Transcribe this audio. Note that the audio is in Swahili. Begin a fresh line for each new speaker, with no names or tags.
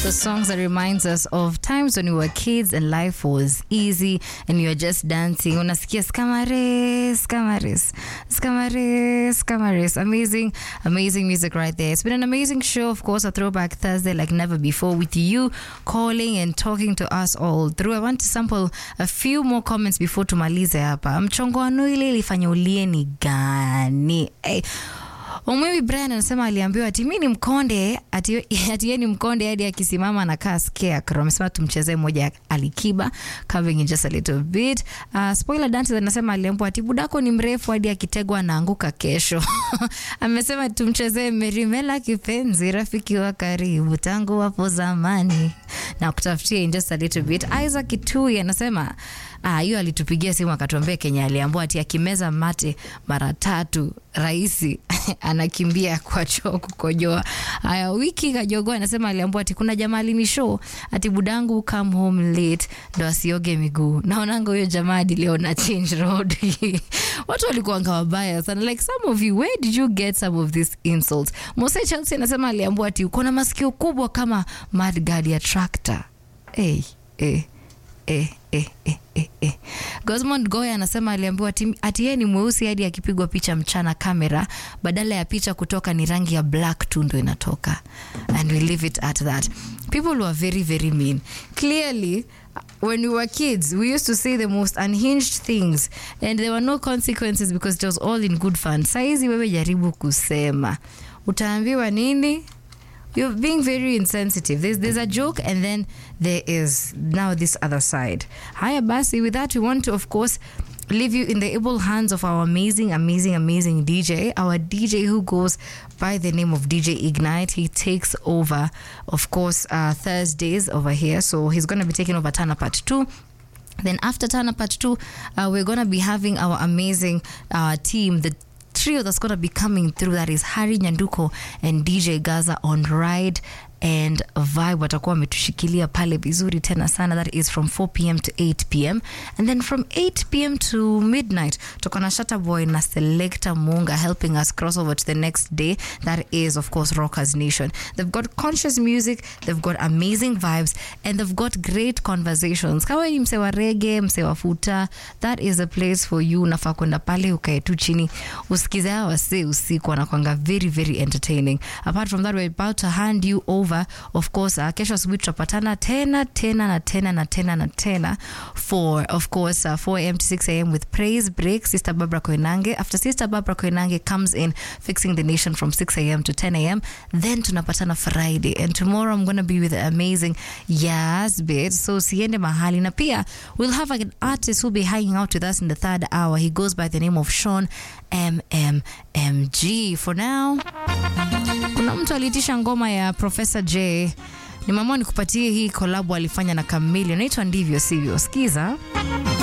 the songs that reminds us of times when we were kids and life was easy and you were just dancing. Unasikia skamare, skamares, skamare, skamares. Amazing, amazing music right there. It's been an amazing show, of course, a throwback Thursday like never before with you calling and talking to us all through. I want to sample a few more comments before tumalize hapa. Mchongoano ile ilifanya ulie ni gani? Hey. Omwewi Brian anasema aliambiwa ati mi ni mkonde ati ati yeye ni mkonde hadi akisimama anakaa scarecrow. Amesema tumchezee moja ya Alikiba covering in just a little bit. Uh, spoiler dance anasema aliambiwa ati budako ni mrefu hadi akitegwa anaanguka kesho. Amesema tumchezee Merimela kipenzi rafiki wa karibu tangu hapo zamani. Na kutafutia in just a little bit. Isaac Kitui anasema Ah, hiyo alitupigia simu akatuambia Kenya aliambiwa ati akimeza mate mara tatu rahisi anakimbia kwa choo kukojoa. Haya, wiki kajogoa anasema aliambiwa ati kuna jamaa alinishow ati budangu come home late ndo asioge miguu. Naonanga huyo jamaa hadi leo na change road. Watu walikuwa wabaya sana. Like some of you, where did you get some of these insults? Mose Chelsea anasema aliambiwa ati uko na masikio kubwa kama mudguard ya tractor. Hey, hey eh, eh, eh, eh, eh. Gosmond Goya anasema aliambiwa ati- ati yeye ni mweusi hadi akipigwa picha mchana kamera, badala ya picha kutoka ni rangi ya black tu ndo inatoka, and we leave it at that. People were very very mean. Clearly when we were kids we used to say the most unhinged things and there were no consequences because it was all in good fun. Saizi wewe jaribu kusema, utaambiwa nini? You're being very insensitive. There's, there's a joke, and then there is now this other side. Haya basi, with that, we want to, of course, leave you in the able hands of our amazing, amazing, amazing DJ. Our DJ who goes by the name of DJ Ignite. He takes over, of course, uh, Thursdays over here. So he's going to be taking over Tana Part 2. Then after Tana Part 2, uh, we're going to be having our amazing uh, team, the trio that's going to be coming through. That is Harry Nyanduko and DJ Gaza on Ride and Vibe. Watakuwa wametushikilia pale vizuri tena sana. That is from 4 p.m. to 8 p.m. And then from 8 p.m. to midnight, tuko na Shatta Boy na Selector Munga helping us cross over to the next day. That is, of course, Rockers Nation. They've got conscious music, they've got amazing vibes, and they've got great conversations. Kama ni mse wa reggae, mse wa futa, that is a place for you. Unafaa kwenda pale ukae tu chini usikize hawa wasee usiku, wanakwanga very very entertaining. Apart from that, we're about to hand you over of course. Uh, kesho asubuhi tutapatana tena tena na tena na tena na tena for of course uh, 4 am to 6 am with praise break. Sister Barbara Koinange. After Sister Barbara Koinange comes in fixing the nation from 6 am to 10 am, then tunapatana Friday and tomorrow I'm going to be with the amazing Yasbit. So siende mahali na pia we'll have an artist who'll be hanging out with us in the third hour. He goes by the name of Sean MMMG. For now, kuna mtu aliitisha ngoma ya Professor J. Nimeamua nikupatie hii kolabo alifanya na Kamili, inaitwa ndivyo sivyo. Sikiza.